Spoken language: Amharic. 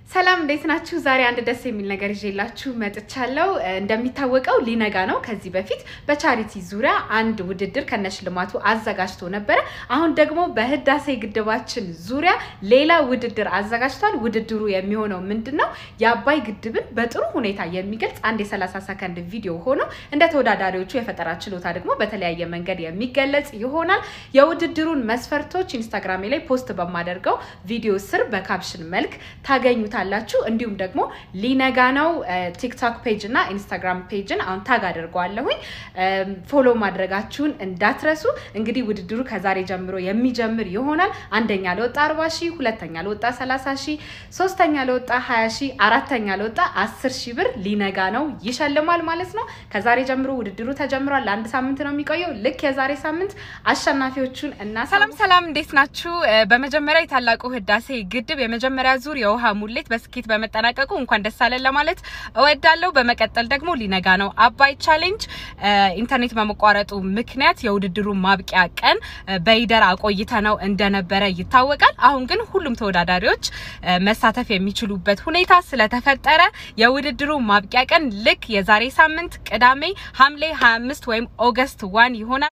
ሰላም እንዴት ናችሁ? ዛሬ አንድ ደስ የሚል ነገር ይዤላችሁ መጥቻለሁ። እንደሚታወቀው ሊነጋ ነው። ከዚህ በፊት በቻሪቲ ዙሪያ አንድ ውድድር ከነሽልማቱ አዘጋጅቶ ነበረ። አሁን ደግሞ በህዳሴ ግድባችን ዙሪያ ሌላ ውድድር አዘጋጅቷል። ውድድሩ የሚሆነው ምንድን ነው? የአባይ ግድብን በጥሩ ሁኔታ የሚገልጽ አንድ የ30 ሰከንድ ቪዲዮ ሆኖ እንደ ተወዳዳሪዎቹ የፈጠራ ችሎታ ደግሞ በተለያየ መንገድ የሚገለጽ ይሆናል። የውድድሩን መስፈርቶች ኢንስታግራሜ ላይ ፖስት በማደርገው ቪዲዮ ስር በካፕሽን መልክ ታገኙታል ታላችሁ እንዲሁም ደግሞ ሊነጋ ነው ቲክቶክ ፔጅ እና ኢንስታግራም ፔጅን አሁን ታግ አድርገዋለሁኝ። ፎሎ ማድረጋችሁን እንዳትረሱ። እንግዲህ ውድድሩ ከዛሬ ጀምሮ የሚጀምር ይሆናል። አንደኛ ለወጣ 40 ሺህ፣ ሁለተኛ ለወጣ 30 ሺህ፣ ሶስተኛ ለወጣ 20 ሺህ፣ አራተኛ ለወጣ 10 ሺህ ብር ሊነጋ ነው ይሸልማል ማለት ነው። ከዛሬ ጀምሮ ውድድሩ ተጀምሯል። ለአንድ ሳምንት ነው የሚቆየው። ልክ የዛሬ ሳምንት አሸናፊዎቹን እና ሰላም ሰላም፣ እንዴት ናችሁ? በመጀመሪያ የታላቁ ህዳሴ ግድብ የመጀመሪያ ዙር የውሃ ሙሌት በስኬት በመጠናቀቁ እንኳን ደስ አለን ለማለት እወዳለሁ። በመቀጠል ደግሞ ሊነጋ ነው አባይ ቻሌንጅ ኢንተርኔት በመቋረጡ ምክንያት የውድድሩ ማብቂያ ቀን በይደር አቆይተ ነው እንደነበረ ይታወቃል። አሁን ግን ሁሉም ተወዳዳሪዎች መሳተፍ የሚችሉበት ሁኔታ ስለተፈጠረ የውድድሩ ማብቂያ ቀን ልክ የዛሬ ሳምንት ቅዳሜ ሐምሌ 25 ወይም ኦገስት ዋን ይሆናል።